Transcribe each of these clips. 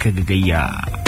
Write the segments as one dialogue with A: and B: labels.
A: ka gayya.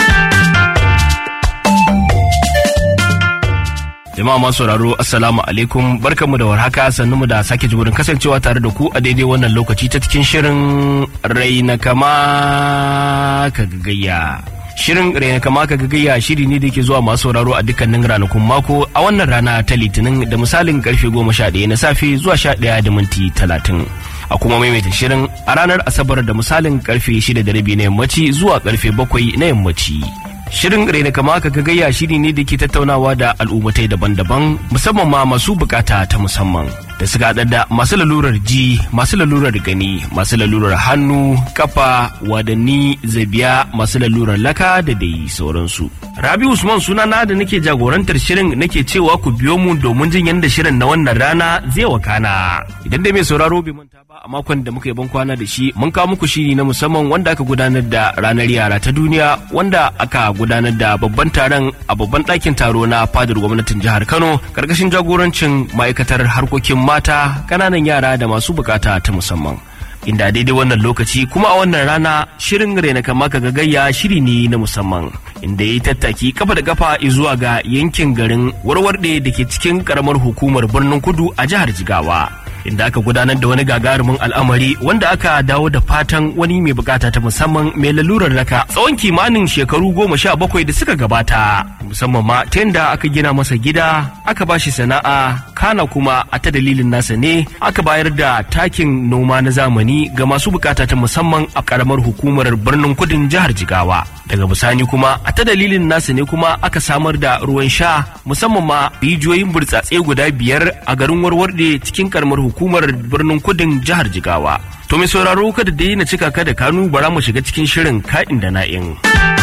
A: Jama'a masu sauraro Assalamu alaikum barkanmu da warhaka mu da sake jimurin kasancewa tare da ku a daidai wannan lokaci ta cikin shirin raina kama ka gagayya. Shirin raina kama ka gagayya shiri ne da ke zuwa masu sauraro a dukkanin ranakun mako a wannan rana ta litinin da misalin karfe goma sha ɗaya na safe zuwa sha ɗaya da minti talatin. A kuma maimaita shirin a ranar Asabar da misalin karfe shida da rabi na yammaci zuwa karfe bakwai na yammaci. Shirin Raina kama ka gayya shiri ne da ke tattaunawa da al'ummatai daban-daban musamman ma masu bukata ta musamman da suka haɗa da masu lalurar ji, masu lalurar gani, masu lalurar hannu, kafa, wadanni, zabiya, masu lalurar laka da dai sauransu. Rabi Usman sunana da nake jagorantar shirin nake cewa ku biyo mu domin jin yadda shirin na wannan rana zai wakana. Idan dai mai sauraro bai manta ba a makon da muka yi ban kwana da shi mun kawo muku shiri na musamman wanda aka gudanar da ranar yara ta duniya wanda aka gudanar da babban taron a babban ɗakin taro na fadar gwamnatin jihar Kano karkashin jagorancin ma'aikatar harkokin mata ƙananan yara da masu bukata ta musamman. Inda daidai wannan lokaci kuma a wannan rana shirin raina kama ka gagayya shiri ne na musamman inda ya yi tattaki kafa da kafa zuwa ga yankin garin warwarɗe da ke cikin karamar hukumar birnin kudu a jihar Jigawa. inda aka gudanar da wani gagarumin al'amari wanda aka dawo da fatan wani mai bukata ta musamman mai lalurar raka tsawon kimanin shekaru goma sha bakwai da suka gabata musamman ma ta yadda aka gina masa gida aka ba shi sana'a kana kuma a ta dalilin nasa ne aka bayar da takin noma na zamani ga masu bukata ta musamman a karamar hukumar birnin kudin jihar jigawa daga bisani kuma a ta dalilin nasa ne kuma aka samar da ruwan sha musamman ma rijiyoyin burtsatse guda biyar a garin warwarde cikin karamar hukumar birnin kudin jihar jigawa to mai sauraro kada dai na cika ka da kanu bara mu shiga cikin shirin ka'in da na'in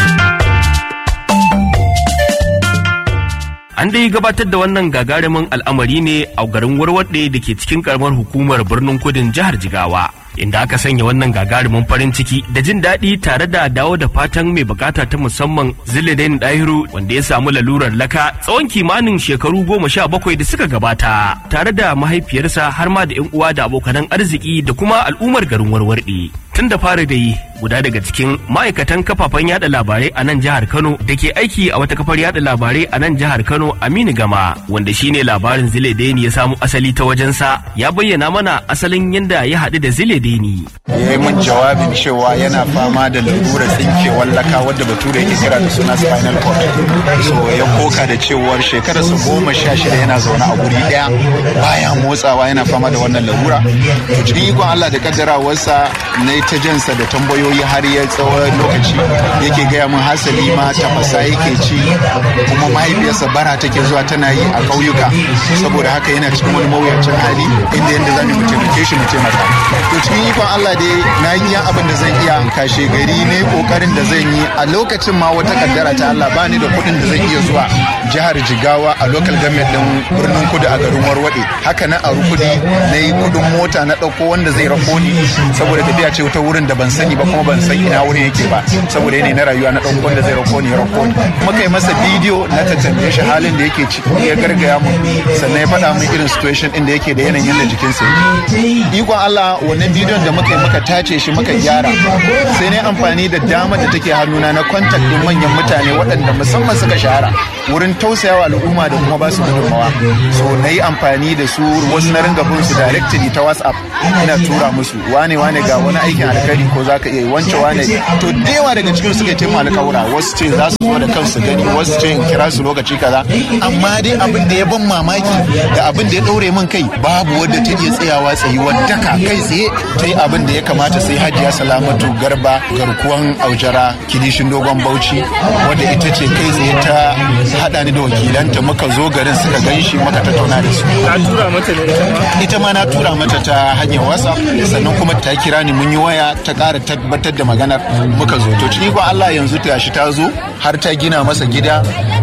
A: an dai gabatar da wannan gagarumin al'amari ne a garin warwarde da ke cikin karamar hukumar birnin kudin jihar jigawa inda aka sanya wannan gagarumin farin ciki da jin daɗi tare da dawo da fatan mai bukata ta musamman ziladain dahiru wanda ya samu lalurar laka tsawon kimanin shekaru goma sha bakwai da suka gabata tare da mahaifiyarsa har ma da yan uwa da abokanan arziki da kuma al'ummar garin warwarɗe tun da fara da yi guda daga cikin ma'aikatan kafafen yada labarai a nan jihar Kano da ke aiki a wata kafar yada labarai a nan jihar Kano Aminu Gama wanda shine labarin Zile Deni ya samu asali ta wajensa ya bayyana mana asalin yadda ya haɗu da Zile Deni.
B: Ya yi min jawabin cewa yana fama da lalurar tsinkewar laka wadda bature ke kira da suna spinal cord. So ya koka da cewar shekararsa goma sha shida yana zaune a guri ɗaya baya motsawa yana fama da wannan larura. To cikin ikon Allah da kaddarawarsa na ta jansa da tambayoyi har ya tsawon lokaci yake gaya min hasali ma tafasa yake ci kuma mahaifiyarsa bara take zuwa tana yi a ƙauyuka saboda haka yana cikin wani mawuyacin hali inda yadda za mu taimake shi mu taimaka to cikin ikon Allah dai na yi iya abin da zan iya kashe gari ne kokarin da zan yi a lokacin ma wata kaddara ta Allah bani da kuɗin da zan iya zuwa jihar Jigawa a local government din birnin Kudu a garin Warwade haka na a rukudi na yi kuɗin mota na ɗauko wanda zai rako ni saboda tafiya ce ta wurin da ban sani ba kuma ban san ina wurin yake ba saboda yanayi na rayuwa na ɗauko wanda zai rako ni rako ni muka yi masa bidiyo na tattambe shi halin da yake ciki ya gargaya mu sannan ya faɗa min irin situation ɗin da yake da yanayin yadda jikinsa yake ikon Allah wannan bidiyon da muka yi muka tace shi muka gyara sai na amfani da dama da take hannuna na contact ɗin manyan mutane waɗanda musamman suka shahara wurin tausayawa al'umma da kuma ba su gudunmawa so na yi amfani da su wasu na ringa bin su directly ta whatsapp ina tura musu wane wane ga wani aikin alkhairi ko za ka iya yi wance wane to da yawa daga cikin suka taimaka alkawura wasu ce za su zo da kansu gani wasu ce in kira su lokaci kaza amma dai abin da ya ban mamaki da abin da ya ɗaure min kai babu wadda ta iya tsayawa tsayuwar daka kai tsaye ta yi abin da ya kamata sai hajiya salamatu garba garkuwan aujara kilishin dogon bauchi wadda ita ce kai tsaye ta haɗa ni da wakilanta muka zo garin suka gan shi muka tattauna da su
C: ka tura mata ne
B: ita ma na tura mata ta hanyar whatsapp sannan kuma ta kira ni mun yi waya ta ƙara tabbatar da maganar muka zo to cikin Allah yanzu ta shi ta zo har ta gina masa gida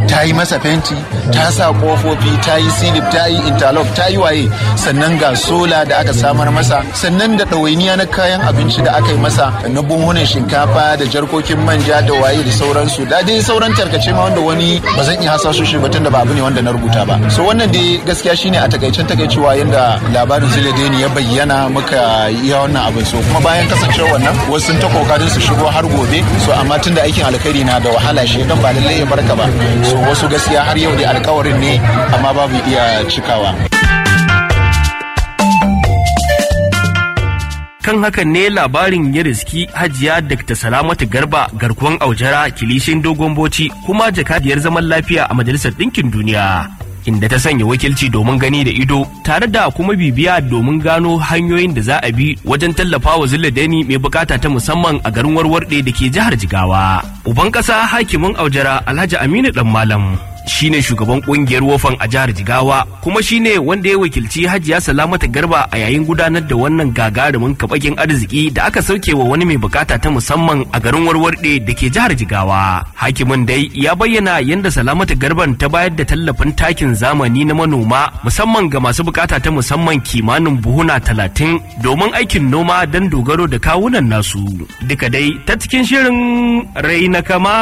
B: ta yi masa fenti ta sa kofofi ta yi silip ta yi interlock ta yi waye sannan ga sola da aka samar masa sannan da ɗawainiya na kayan abinci da aka yi masa na buhunan shinkafa da jarkokin manja da waye da sauransu da dai sauran tarkace ma wanda wani ba zan iya hasaso shi ba tunda ba abu ne wanda na rubuta ba so wannan dai gaskiya shine a takaicen takaicewa yanda labarin Zuledeni ya bayyana muka yi wannan abin so kuma bayan kasancewa wannan wasu sun ta kokarin su shigo har gobe so amma tunda aikin alkhairi na da wahala shi dan ba lallai ya barka ba so wasu gaskiya har yau da alkawarin ne amma babu iya cikawa
A: kan hakan ne labarin ya riski hajiya Dr. Salamatu Garba garkuwan aujara kilishin dogon boci kuma jakadiyar zaman lafiya a Majalisar Ɗinkin Duniya. Inda ta sanya wakilci domin gani da ido tare da kuma bibiya domin gano hanyoyin da za a bi wajen tallafa wa Dani mai bukata ta musamman a garin warwarɗe da ke jihar Jigawa. Uban ƙasa hakimin aujara Alhaji Aminu Dan Malam shine shugaban kungiyar wofan a jihar jigawa kuma shine wanda ya wakilci hajiya salamata garba a yayin gudanar da wannan gagarumin kabakin arziki da aka sauke wa wani mai bukata ta musamman a garin warwarde da ke jihar jigawa hakimin dai ya bayyana yadda salamata garban ta bayar da tallafin takin zamani na manoma musamman ga masu bukata ta musamman kimanin buhuna talatin domin aikin noma don dogaro da kawunan nasu duka dai ta cikin shirin raina kama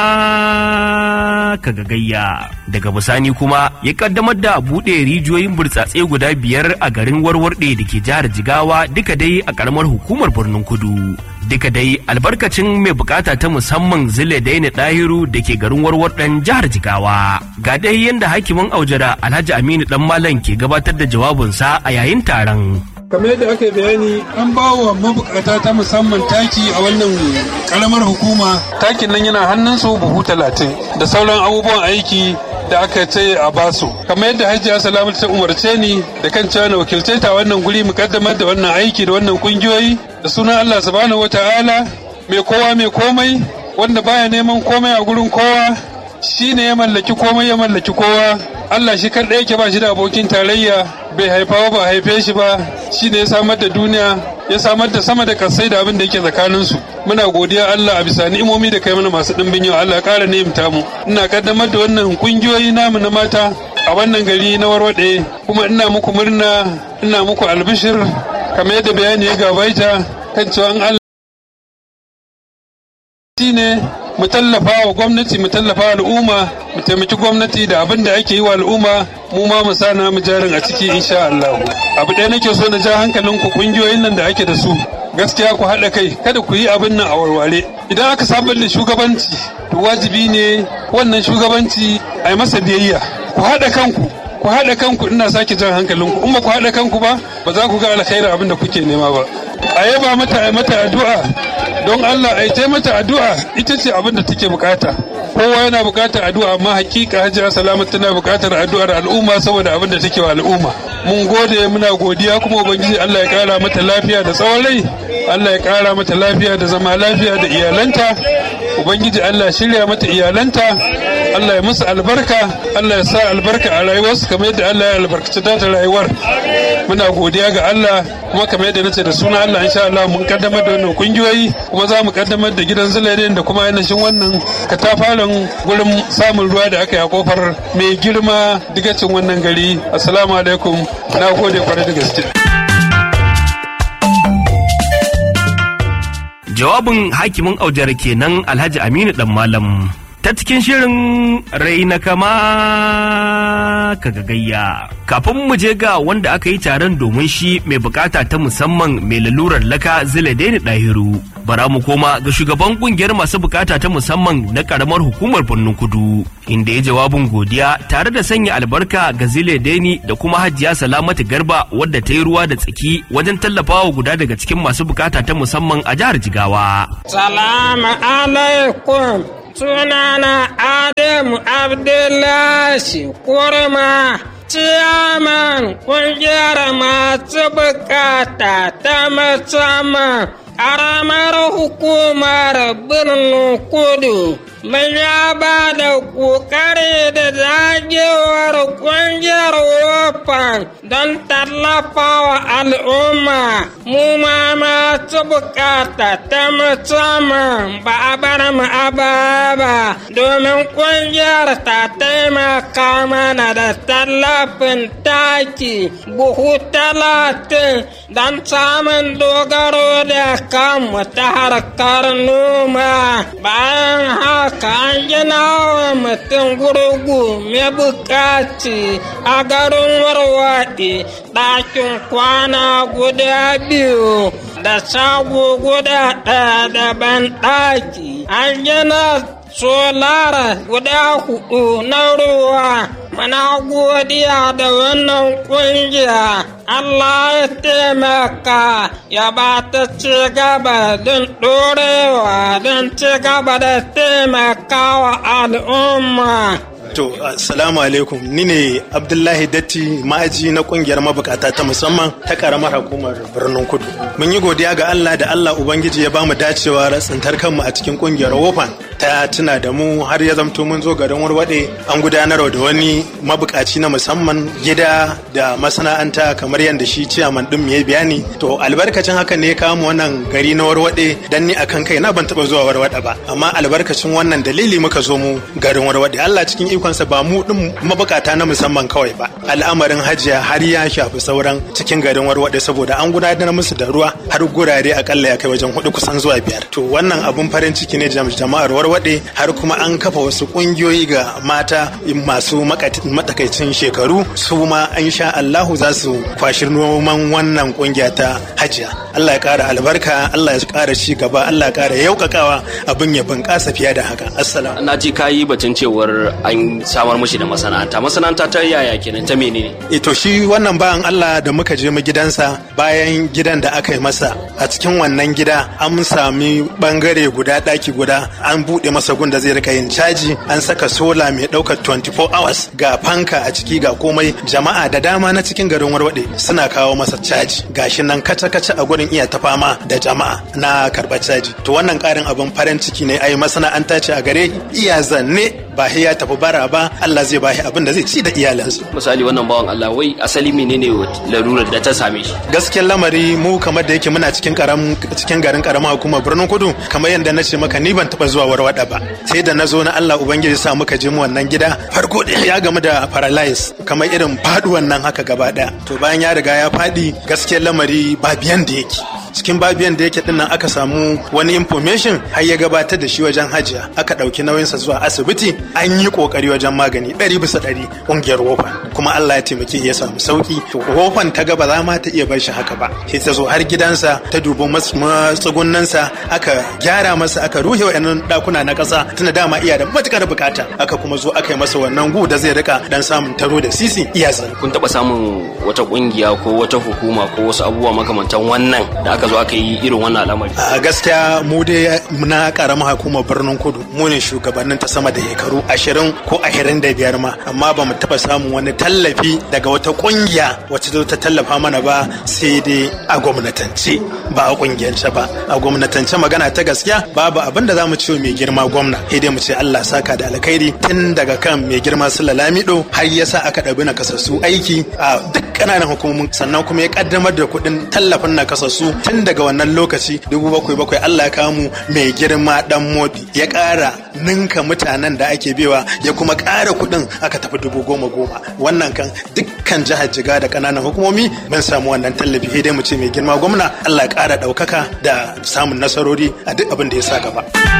A: kagagayya daga bisani kuma ya kaddamar da buɗe rijiyoyin burtsatse guda biyar a garin warwarɗe da ke jihar jigawa duka dai a karamar hukumar birnin kudu duka dai albarkacin mai bukata ta musamman zile daina ɗahiru da ke garin warwarɗen jihar jigawa ga dai yadda hakimin aujara alhaji aminu dan malam ke gabatar da jawabinsa a yayin taron
C: kamar yadda aka bayani an ba wa mabukata ta musamman taki a wannan karamar hukuma takin nan yana hannunsu buhu talatin da sauran abubuwan aiki da aka ce a basu kamar yadda hajiya salamatu ta umarce ni da kan cewa na wakilce ta wannan guri mu kaddamar da wannan aiki da wannan kungiyoyi da sunan Allah subhanahu wataala mai kowa mai komai wanda baya neman komai a gurin kowa shi ne ya mallaki komai ya mallaki kowa Allah shi kaɗai yake ba shi da abokin tarayya bai haifa ba haife shi ba shi ne ya samar da duniya ya samar da sama da kasai da abin da yake tsakaninsu muna godiya Allah a bisa ni'imomi da kai mana masu ɗimbin yau Allah ƙara ni'imta mu ina kaddamar da wannan kungiyoyi namu na mata a wannan gari na warwaɗe kuma ina muku murna ina muku albishir kamar yadda bayani ya gabaita kan cewa Allah ne mu tallafa wa gwamnati mu tallafa al'umma mu taimaki gwamnati da abin da ake yi wa al'umma mu ma mu sa mu jarin a ciki insha Allah abu ɗaya nake so na ja hankalin ku kungiyoyin nan da ake da su gaskiya ku haɗa kai kada ku yi abin nan a warware idan aka samar da shugabanci to wajibi ne wannan shugabanci a yi masa biyayya ku haɗa kanku ku haɗa kanku ina sake jan hankalinku in ba ku haɗa kanku ba ba za ku ga alkhairin abin da kuke nema ba a yaba mata a mata addu'a don Allah a yi mata addu'a ita ce abin da take bukata kowa yana bukatar addu'a amma hakika hajiya salamat tana bukatar addu'ar al'umma saboda abin da take wa al'umma mun gode muna godiya kuma ubangiji Allah ya kara mata lafiya da tsawon rai Allah ya kara mata lafiya da zama lafiya da iyalanta ubangiji Allah shirya mata iyalanta Allah ya musu albarka Allah ya sa albarka a rayuwarsu kamar yadda Allah ya albarkaci ta rayuwar muna godiya ga Allah kuma kamar yadda nace da suna Allah insha Allah mun kaddamar da wannan kungiyoyi kuma za mu kaddamar da gidan zulaidin da kuma ainihin wannan katafaren gurin samun ruwa da aka yi a kofar mai girma digacin wannan gari assalamu alaikum na gode kwarai da gaske
A: jawabin hakimin aujar kenan alhaji aminu dan malam ta cikin shirin raina kama gayya kafin mu je ga wanda aka yi taron domin shi mai bukata ta musamman mai lalurar laka ziladeni dahiru bara mu koma ga shugaban kungiyar masu bukata ta musamman na karamar hukumar birnin kudu inda ya jawabin godiya tare da sanya albarka ga ziladeni da kuma hajiya salamatu garba wadda ta yi ruwa da tsaki wajen tallafawa guda daga cikin masu bukata ta musamman a jihar jigawa
D: salamu alaikum sunana Adamu Abdullahi Kurma, ciyaman ƙungiyar masu bukata ta musamman ƙaramar hukumar birnin kudu. mun ya ba da ƙoƙari da dagewar ƙungiyar wofan don tallafa wa al'umma mu ma masu bukata ta musamman ba a bar mu a ba domin ƙungiyar ta taimaka mana da tallafin taki buhu talatin don samun dogaro da kanmu ta harkar noma bayan haka an gina wa mutum gurgu mai bukaci a garin warwaɗe ɗakin kwana guda biyu da shago guda ɗaya daban ɗaki an gina solara guda hudu na ruwa mana godiya da wannan kungiya Allah ya taimaka ya ba ta ci gaba don ɗorewa don ci gaba da taimakawa al'umma
E: To, assalamu alaikum. Ni ne Abdullahi Datti ma'aji na kungiyar mabukata ta musamman ta karamar hukumar birnin Kudu. Mun yi godiya ga Allah da Allah Ubangiji ya bamu dacewa tsintar kanmu a cikin kungiyar Wofan ta tuna da mu har ya zamto mun zo garin Warwade an gudanar da wani mabukaci na musamman gida da masana'anta kamar yadda shi ciyaman din ya bayani. To, albarkacin haka ne ya kawo mu wannan gari na Warwade dan ni akan kai na ban taba zuwa Warwade ba. Amma albarkacin wannan dalili muka zo mu garin Warwade. Allah cikin ikonsa ba mu din mabukata na musamman kawai ba al'amarin hajiya har ya shafi sauran cikin garin warwade saboda an gudanar musu da ruwa har gurare akalla ya kai wajen hudu kusan zuwa biyar to wannan abun farin ciki ne jama'ar warwade har kuma an kafa wasu kungiyoyi ga mata masu matakaicin shekaru su ma an sha Allahu za su kwashi noman wannan kungiya ta hajiya Allah ya kara albarka Allah ya kara ci gaba Allah ya kara yaukakawa abin ya bunƙasa fiye da haka assalamu
A: na ji kayi batun cewar an samar mushi da masana'anta masana'anta ta yaya kenan ta menene
E: ito shi wannan bayan Allah da muka je mu gidansa bayan gidan da aka yi masa a cikin wannan gida an sami bangare guda daki guda an bude masa gun da zai rika yin caji an saka sola mai daukar 24 hours ga fanka a ciki ga komai jama'a da dama na cikin garin warwade suna kawo masa caji gashi nan kaca kaca a gurin iya ta fama da jama'a na karɓar caji to wannan karin abin farin ciki ne ai masana'anta ce a gare iya zanne ba ya tafi bara ba Allah zai bashi abin da zai ci da iyalansa.
A: Misali wannan bawan Allah wai asali menene larurar da ta same shi?
E: Gaskiyar lamari mu kamar da yake muna cikin karam cikin garin karama hukumar birnin kudu kamar yadda na ce maka ni ban taba zuwa warwada ba sai da na zo na Allah ubangiji sa muka je mu wannan gida farko ya gamu da paralyze kamar irin faduwan nan haka gaba daya to bayan ya riga ya fadi gaskiyar lamari ba biyan da yake cikin babiyan da yake din nan aka samu wani information har ya gabatar da shi wajen hajiya aka ɗauki nauyinsa zuwa asibiti an yi kokari wajen magani ɗari bisa ɗari ƙungiyar wofan kuma Allah ya taimake ya samu sauki to wofan ta ga ba za ma ta iya bar shi haka ba sai ta zo har gidansa ta dubi matsugunnansa aka gyara masa aka ruhe wa'annan ɗakuna na ƙasa tunda dama iya da matukar bukata aka kuma zo aka yi masa wannan gu da zai rika dan samun taro da sisi iya
A: kun taɓa samun wata ƙungiya ko wata hukuma ko wasu abubuwa makamantan wannan da aka zo aka yi irin wannan al'amari
E: a gaskiya mu dai na karamar hukumar birnin kudu mu ne shugabannin ta sama da shekaru ashirin ko ashirin da biyar ma amma ba mu taba samun wani tallafi daga wata kungiya wacce zo ta tallafa mana ba sai dai a gwamnatance ba a kungiyance ba a gwamnatance magana ta gaskiya babu abin da za mu ce mai girma gwamna sai dai mu ce Allah saka da alkhairi tun daga kan mai girma su lalamido har yasa aka ɗabi na kasassu aiki a duk ƙananan hukumomin sannan kuma ya kaddamar da kuɗin tallafin na kasassu tun daga wannan lokaci dubu bakwai bakwai Allah ya kamu mai girma dan modi ya ƙara ninka mutanen da ake bewa ya kuma ƙara kuɗin aka tafi dubu goma goma wannan kan dukkan jihar jiga da ƙananan hukumomi mun samu wannan tallafi sai dai mu ce mai girma gwamna Allah ya ƙara ɗaukaka da samun nasarori a duk abin da ya sa gaba.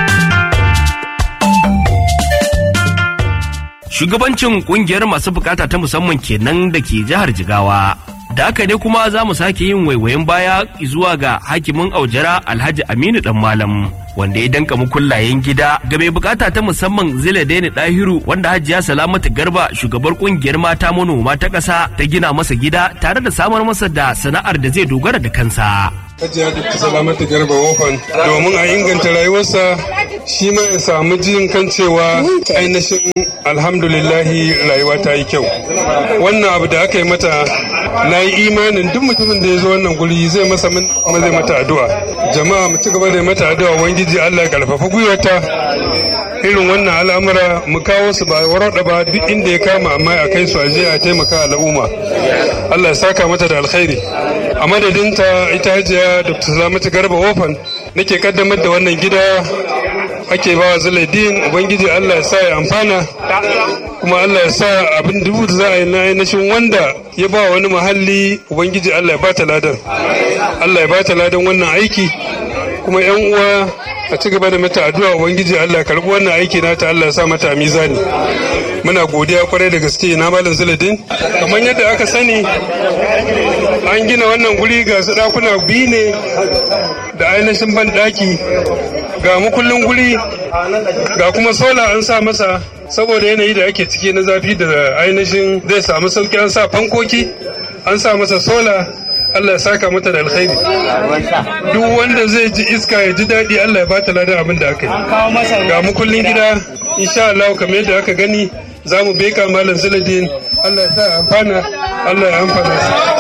A: Shugabancin kungiyar masu bukata ta musamman kenan da ke jihar Jigawa. da haka ne kuma za mu sake yin waiwayen baya zuwa ga hakimin aujara alhaji aminu dan malam wanda ya danka mukullayen gida ga mai bukata ta musamman zile daini dahiru wanda hajiya salamatu garba shugabar kungiyar mata manoma ta kasa ta gina masa gida tare da samar masa da sana'ar da zai dogara da kansa
C: Hajiya Dukka Salamatu Garba Wofan domin a inganta rayuwarsa shi ma ya samu jin kan cewa ainihin alhamdulillahi rayuwa ta yi kyau. Wannan abu da aka yi mata na yi imanin duk mutumin da ya zo wannan guri zai masa kuma zai mata addu'a. Jama'a mu ci gaba da mata addu'a wangiji Allah ya karfafa gwiwarta irin wannan al'amura mu kawo su ba warada ba duk inda ya kama amma a kai su aje a taimaka al'umma Allah ya saka mata da alkhairi a madadinta ita hajiya Dr. Salamatu Garba Wofan nake kaddamar da wannan gida ake ba wa Zulaidin Ubangiji Allah ya sa ya amfana kuma Allah ya sa abin dubu da za a yi na ainihin wanda ya ba wani muhalli Ubangiji Allah ya ba ta ladan Allah ya ba ta ladan wannan aiki kuma yan uwa a ci gaba da mata addu'a Ubangiji Allah ya karbi wannan aiki nata Allah ya sa mata a mizani muna godiya kwarai da gaske na malam Zulaidin kamar yadda aka sani an gina wannan guri ga su dakuna biyu ne da ainihin ban daki ga mukullin guri ga kuma sola an sa masa saboda yanayi da ake ciki na zafi da ainihin zai samu sauki an sa fankoki an sa masa sola Allah ya saka mata da alkhairi duk wanda zai ji iska ya ji daɗi Allah ya bata ladan abin da aka yi ga mukullin gida insha Allah kamar yadda aka gani za mu beka malam Zuladin Allah ya sa amfana Allah ya amfana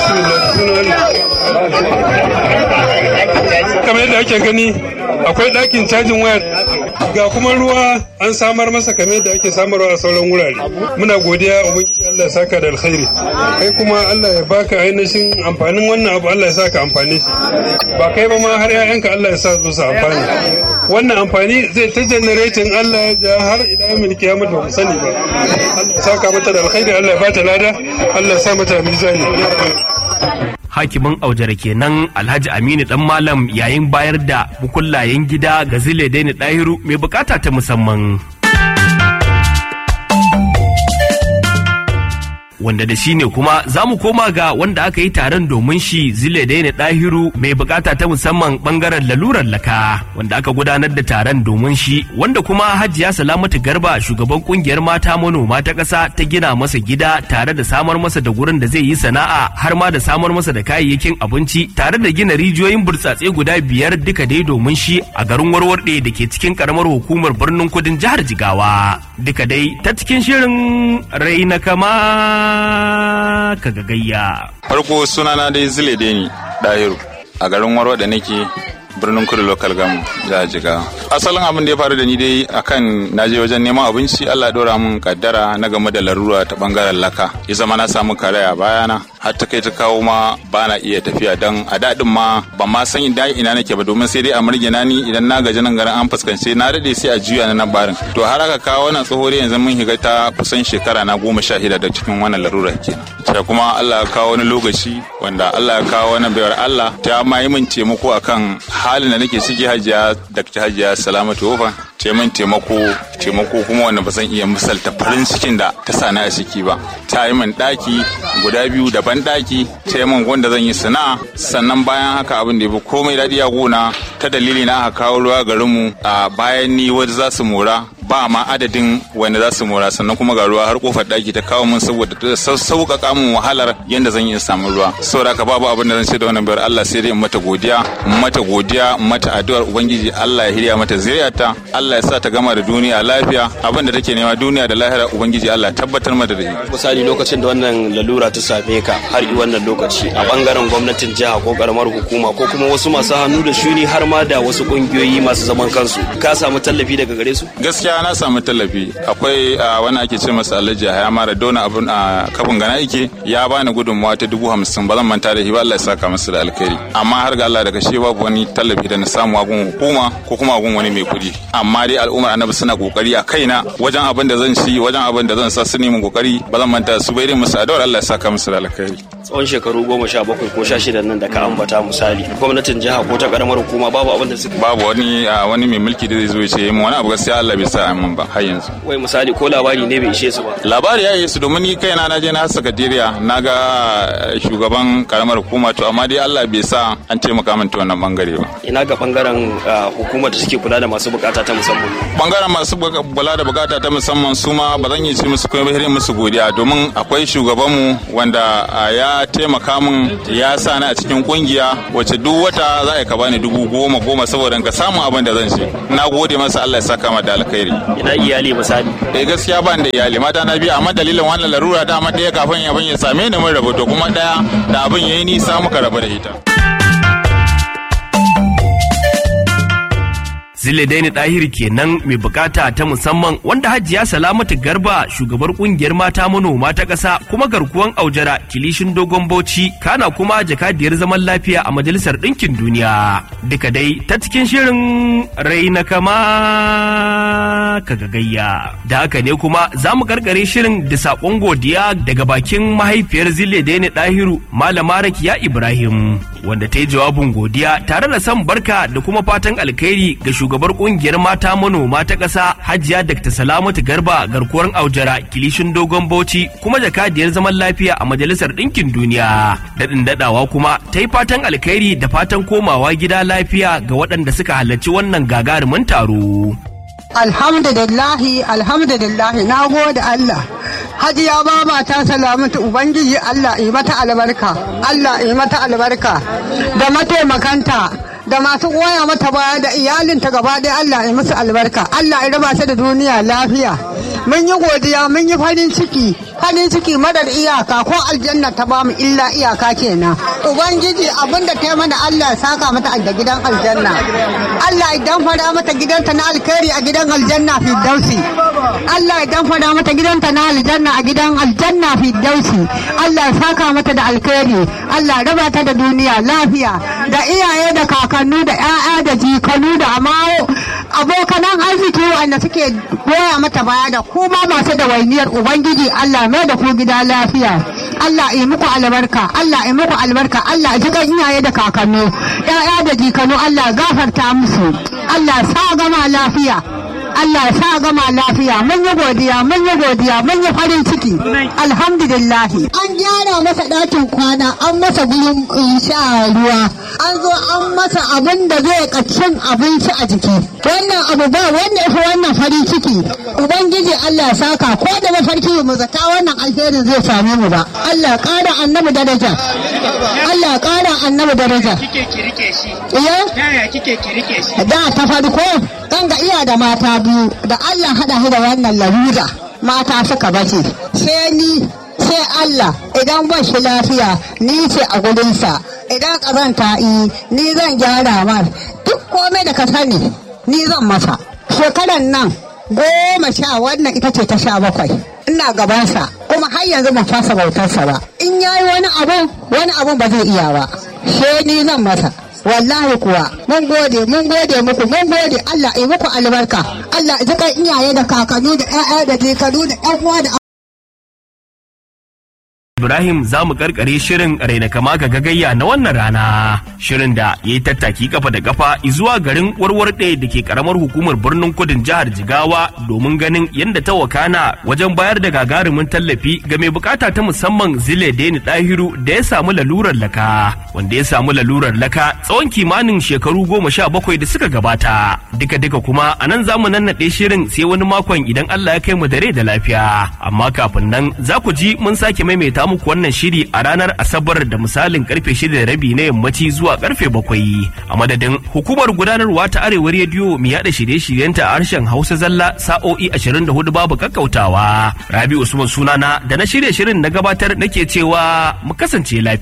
C: kamar yadda ake gani akwai ɗakin cajin waya ga kuma ruwa an samar masa kamar yadda ake samarwa a sauran wurare muna godiya ubangiji Allah ya saka da alkhairi kai kuma Allah ya baka ainihin amfanin wannan abu Allah ya saka amfani shi ba kai ba ma har 'ya'yanka Allah ya sa su su amfani wannan amfani zai ta generating Allah ya ja har ila yamin kiyama ba mu sani ba Allah ya saka mata da alkhairi Allah ya bata lada Allah ya sa mata mizani
A: hakimin aujara kenan alhaji aminu dan malam yayin bayar da bukullayen gida ga zile daini dahiru mai bukata ta musamman wanda da shi ne kuma za mu koma ga wanda aka yi taron domin shi zile daina dahiru mai bukata ta musamman bangaren lalurar laka wanda aka gudanar da taron domin shi wanda kuma hajiya salamatu garba shugaban kungiyar mata manoma ta ƙasa ta gina masa gida tare da samar masa da gurin da zai yi sana'a har ma da samar masa da kayayyakin abinci tare da gina rijiyoyin burtsatse guda biyar duka dai domin shi a garin warwarɗe da ke cikin karamar hukumar birnin kudin jihar jigawa duka dai ta cikin shirin raina kama ka gagayya.
F: Farko sunana dai zile ni Dahiru a garin Warwa da nake birnin kudu local gam jihar jigawa asalin abin da ya faru da ni dai akan naje wajen neman abinci allah ya dora mun kaddara na game da larura ta bangaren laka ya zama na samu karaya bayana har ta kai ta kawo ma ba na iya tafiya don a daɗin ma ban ma san ina ina nake ba domin sai dai a murgina ni idan na gaji nan garin an fuskance na daɗe sai a juya na nan barin to har aka kawo wannan tsohori yanzu mun higa ta kusan shekara na goma sha shida da cikin wannan larura kenan sai kuma Allah ya kawo wani lokaci wanda Allah ya kawo wani bayar Allah ta ma yi min taimako akan halin da nake ciki hajiya Dr. Hajiya Salamatu Wofa ta min taimako taimako kuma wanda ba zan iya misalta farin cikin da ta sani a ciki ba ta yi min daki guda biyu daban daki ta yi min wanda zan yi sana'a sannan bayan haka abin da ya fi komai daɗi a gona ta dalili na aka kawo ruwa garinmu a bayan ni wanda za su mora ba ma adadin wanda za su mora sannan kuma ga ruwa har kofar daki ta kawo min saboda ta sauƙaƙa min wahalar yadda zan yi samu ruwa saboda haka babu abin da zan ce da wannan bayar Allah sai dai in mata godiya in mata godiya in mata addu'ar ubangiji Allah ya hirya mata zuriyarta Allah ya sa ta gama da duniya lafiya abin da take nema duniya da lahira ubangiji Allah ya tabbatar mata da shi
G: misali lokacin da wannan lalura ta same ka har i wannan lokaci a bangaren gwamnatin jiha ko karamar hukuma ko kuma wasu masu hannu da shuni har ma da wasu kungiyoyi masu zaman kansu ka samu tallafi daga gare su
F: gaskiya na samu tallafi akwai wani ake ce masa alhaji haya mara dona abun a kafin gana yake ya bani gudunmawa ta dubu hamsin ba zan manta da shi ba Allah ya saka masa da alkhairi amma har ga Allah daga shi babu wani tallafi da na samu a gun hukuma ko kuma a gun wani mai kuɗi amma dai al'ummar annabi suna kokari a kaina wajen abin da zan ci wajen abin da zan sa su nemi kokari ba zan manta su bai musu adawar Allah ya saka musu da alkhairi
G: tsawon shekaru goma sha bakwai ko sha shida nan da ka ambata misali gwamnatin jiha ko ta karamar hukuma babu abin da suka
F: babu wani wani mai mulki da zai zo ya ce mu wani abu gaskiya Allah bai sa min ba har yanzu
G: wai misali ko labari ne bai ishe su ba
F: labari ya yi su domin ni kaina na je na sakatariya na ga shugaban karamar hukuma to amma dai Allah bai sa an taimaka min ta wannan bangare ba
G: ina ga bangaren hukumar da suke kula da masu bukata ta musamman
F: bangaren masu kula da bukata ta musamman su ma ba zan yi ci musu kuma ba musu godiya domin akwai shugabanmu wanda ya taimaka min ya sa ni a cikin kungiya wacce duk wata za ka bani dubu goma goma saboda ka samu abin da zan ci na gode masa Allah ya saka ma da alkhairi
G: ina iyali misali
F: eh gaskiya ban da iyali mata na biyu amma dalilin wannan larura da amma ɗaya kafin abin ya same ni mun rabu to kuma ɗaya da abin yayi nisa muka rabu da ita
A: Zile Daini Dahir kenan mai bukata ta musamman wanda Hajiya Salamatu Garba shugabar kungiyar mata manoma ta ƙasa kuma garkuwan aujara kilishin dogon bauchi kana kuma jakadiyar zaman lafiya a Majalisar Ɗinkin Duniya. Duka dai ta cikin shirin raina kama ka gagayya. Da haka ne kuma za mu karkare shirin da saƙon godiya daga bakin mahaifiyar Zile Daini Dahiru Malama Rakiya Ibrahim wanda ta yi jawabin godiya tare da son barka da kuma fatan alkhairi ga shugabar kungiyar mata manoma ta ƙasa Hajiya Dr. Salamatu Garba garkuwar Aujara kilishin dogon Bauchi kuma jakadiyar zaman lafiya a Majalisar Ɗinkin Duniya. Daɗin daɗawa kuma ta yi fatan alkhairi da fatan komawa gida lafiya ga waɗanda suka halarci wannan gagarumin taro.
H: Alhamdulillahi, alhamdulillahi, na gode Allah. Hajiya baba ta salamatu Ubangiji Allah yi mata albarka, Allah yi mata albarka da mataimakanta. da masu goya mata baya da iyalinta gaba ɗaya Allah ya musu albarka Allah ya raba ta da duniya lafiya mun yi godiya mun yi farin ciki farin ciki madar iyaka ko aljanna ta bamu illa iyaka kenan ubangiji abinda ta yi mana Allah ya saka mata da gidan aljanna Allah idan fara mata gidanta na alkhairi a gidan aljanna fi dausi Allah idan fara mata gidanta na aljanna a gidan aljanna fi dausi Allah ya saka mata da alkhairi Allah ya raba ta da duniya lafiya da iyaye da kakannu da 'ya'ya da jikanu da amawo abokanan arziki wanda suke goya mata baya da kuma masu da wainiyar ubangiji Allah mai da ku gida lafiya Allah yi muku albarka Allah yi muku albarka Allah ji kan iyaye da kakannu 'ya'ya da jikanu Allah gafarta musu Allah sa gama lafiya Allah sa gama lafiya mun yi godiya mun yi godiya mun yi farin ciki alhamdulillahi an gyara masa ɗakin kwana an masa gurin sha ruwa an zo an masa abin da zai cin abinci a jiki wannan abu ba wanda ya fi wannan farin ciki ubangiji Allah ya saka ko da mafarki mu zata wannan alherin zai same mu ba Allah ƙara annabi daraja Allah ƙara annabi daraja
I: kike kirike shi
H: iya
I: yaya kike kirike shi
H: da ta farko kan ga iya da mata biyu da Allah hada shi da wannan larura mata suka bace sai ni sai Allah idan ba shi lafiya ni ce a gudunsa idan ƙazanta yi ni zan gyara mar duk komai da ka sani ni zan masa shekaran nan goma sha wannan ita ce ta sha bakwai ina gabansa kuma har yanzu ban fasa bautarsa ba in yayi wani abu wani abu ba zai iya ba sai ni zan masa wallahi kuwa mun gode mun gode muku mun gode Allah ya muku albarka Allah ya kan iyaye da kakanni da ƴaƴa da jikanu da ƴan uwa da
A: Ibrahim za mu karkare shirin raina kama ga gagayya na wannan rana. Shirin da ya yi tattaki kafa da kafa zuwa garin warwar ɗaya da ke karamar hukumar birnin kudin jihar Jigawa domin ganin yadda ta wakana wajen bayar da gagarumin tallafi ga mai bukata ta musamman Zile Deni Dahiru da ya samu lalurar laka. Wanda ya samu lalurar laka tsawon kimanin shekaru goma sha bakwai da suka gabata. Duka duka kuma a nan za mu nannaɗe shirin sai wani makon idan Allah ya kai mu da rai da lafiya. Amma kafin nan za ku ji mun sake maimaita muku wannan shiri a ranar Asabar da misalin karfe shida da rabi na yammaci zuwa karfe bakwai. A madadin hukumar gudanarwa ta Arewa Rediyo mai yada shirye-shiryenta a harshen Hausa zalla sa'o'i 24 babu kakkautawa. Rabi Usman sunana da na shirye shirin na gabatar nake cewa mu kasance lafiya.